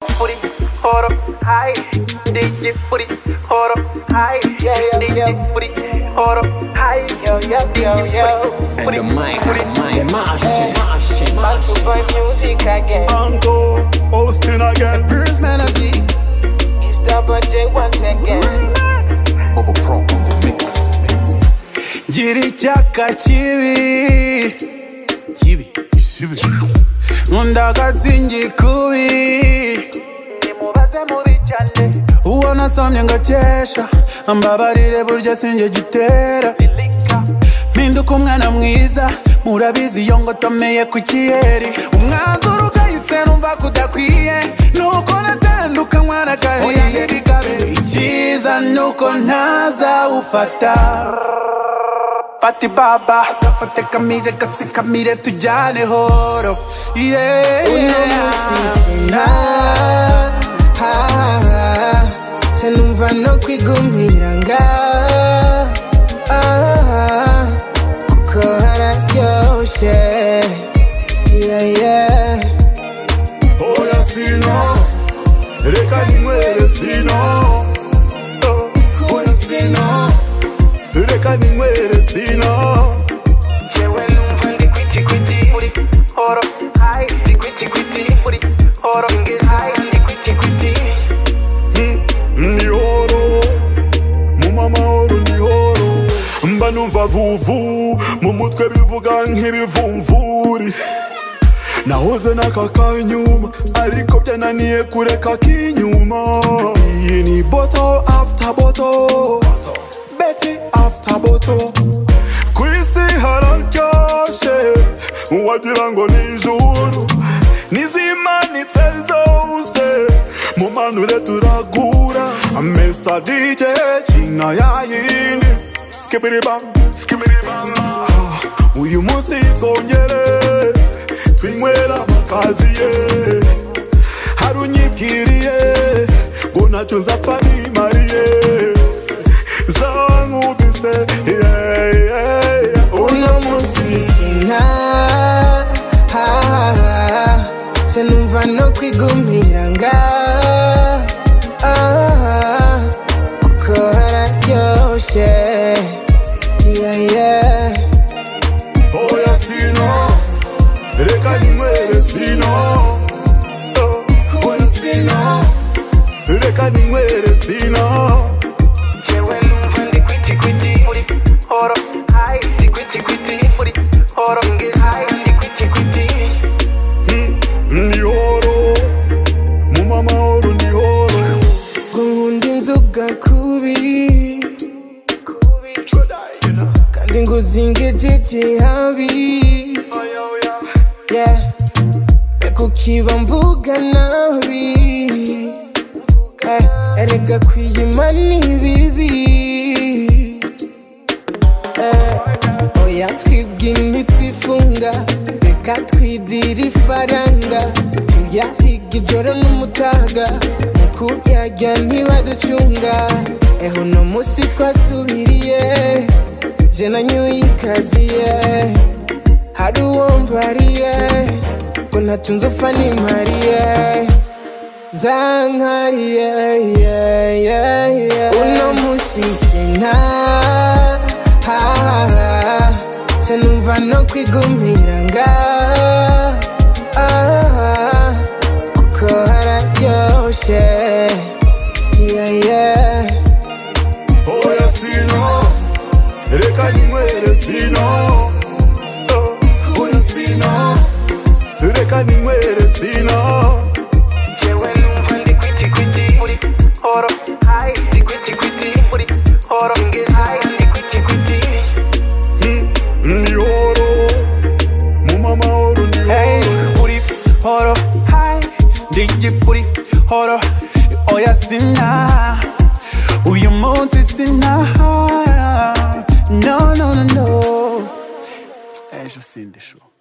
booty, hold up high. DJ booty, hold up high. DJ booty, hold up high. DJ And booty, the mic, booty, mic, my shit, my shit, my Back to shit. my music again. Anko, Austin again. Bruce Melody. It's double J once again. Bubba Pro on the mix. Jirichaka chibi Chibi Chibi Mundakatsinji kubi Nimubaze muri chale, ubona somye ngo akesha ambabarire burya sinjye gitera dilika. mpinduka umwana mwiza murabizi iyo ngotomeye ku kiyeri umwanzuro ugayitse numva kudakwiye nuko natandukanywa n'akahiye icyiza nuko ntazawufata fata ibaba gafate kamire gatsi kamire tujyane horo yeah. Uno munsi nzina senumva no kwigumira nga ah, kuko hararyoshye yeah, yeah. Oya sino, reka ninywere sino. Oya sino, reka ninywere sino. Jewe numva ndi kwiti kwiti muri horo high, ndi kwiti kwiti muri horo high, ndi kwiti kwiti. ni horo mu mamahoro ni horo mba numva vuvu mu mutwe bivuga nk'ibivumvuri nahoze n'aka kanyuma ariko byananiye kureka k'inyuma iyi ni boto after boto beti after boto ku isi hararyoshye wagira ngo ni ijuru n'izimanitse zose mu manure turagura mr dj kina yayindi skibiribam uyu munsi twongere twinywera amakaziye hari unyibwiriye ngo ntacyo nzapfa nimariye zankubise yeah, yeah, yeah. uno munsi sina senumva no kwigumira nga ah, kuko hararyoshye yeah, yeah. oya sino reka ninywere sino oya sino reka ninywere sino Jewe numva ndi kwiti kwiti muri horo high, ndi kwiti kwiti muri horo high, ndi kwiti kwiti. ni horo mu mamahoro ni horo Gunkunda inzoga kubi kandi ngo uzingejeje habi Yeah. reka ukiba mvuga nabi Eh, erega kwiyima ni bibi Eh, oya twibwini twifunga reka twidira ifaranga tuyahiga ijoro n'umutaga mu kuyarya ntibaducunga eho uno munsi twasubiriye je nanyuye ikaziye hari uwo mbariye ngo ntatunze upfa nimariye zankariye yeah, yeah, yeah. uno munsi sina senumva no kwigumira nga ah, kuko hararyoshye yeah, yeah. oya sino reka ninywere sino oya sino reka ninywere sino Jewe numva ndi kwiti kwiti muri horo high, ndi kwiti kwiti muri horo high, ndi kwiti kwiti. ni horo mu mamahoro ni Hey, horo booty, horo, hi. DJ booty, horo, oya sina. Uyu munsi sina. No, no, no, no. Ejo sindishuka.